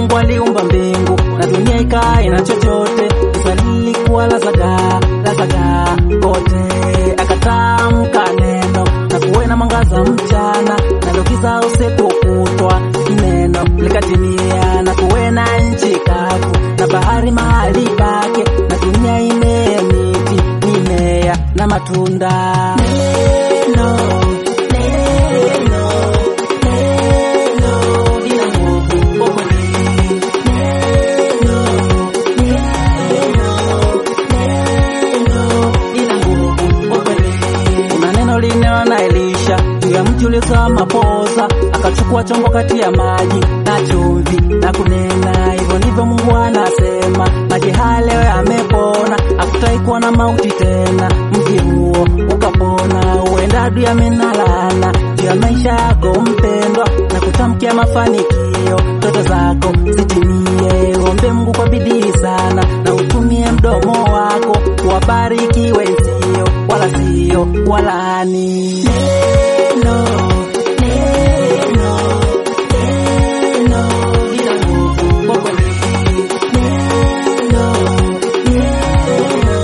Mungu aliumba mbingu na dunia ikae na chochote, giza lilikuwa la zagaa la zagaa kote, akatamka neno na kuwe na mwangaza mchana, nalo giza usiku kutwa, neno likatimia na kuwe na nchi kavu na bahari mahali pake, na dunia imee miti mimea na matunda. Neno, neno, neno lina nguvu kwa kweli. Neno, neno, lina nguvu kwa kweli. Kuna neno linena na Elisha juu ya mti uliozaa mapoza, akachukua chombo kati ya maji na chumvi na kunena, hivyo ndivyo Mungu anasema, maji haya leo yamepona, hakutai kuwa na mauti tena. Mji huo ukapona, huenda adui amenalana juu ya maisha yako mpendwa, na kutamkia mafanikio, ndoto zako zitimie. Ombe Mungu kwa bidii sana, na utumie mdomo wako kuwabariki wenzio, wala sio walaani. Neno, neno, neno lina nguvu kwa kweli. Neno, neno,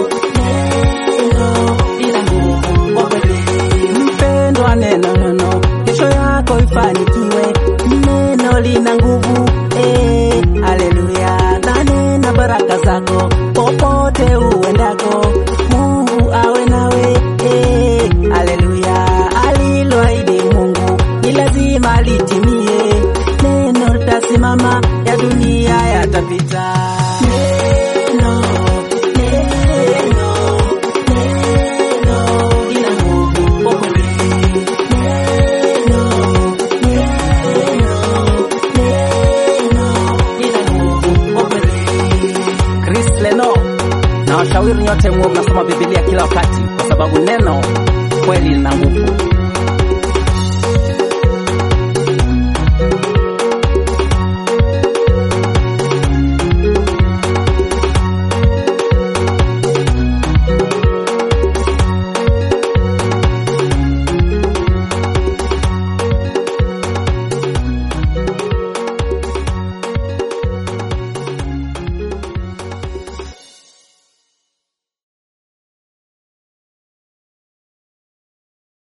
neno lina nguvu kwa kweli. Mpendwa, neno neno, kesho yako ifanikiwe. Neno lina nguvu eh, haleluya. Na nena baraka zako popote uendako, Mungu awe nawe eh, haleluya. Aliloahidi Mungu ni lazima litimie, neno litasimama, ya dunia yatapita. Neno, neno, neno lina nguvu kwa kweli. Neno, neno, neno lina nguvu kwa kweli. Chris Leno na washauri nyote muwe mnasoma Biblia kila wakati, kwa sababu neno kweli lina nguvu.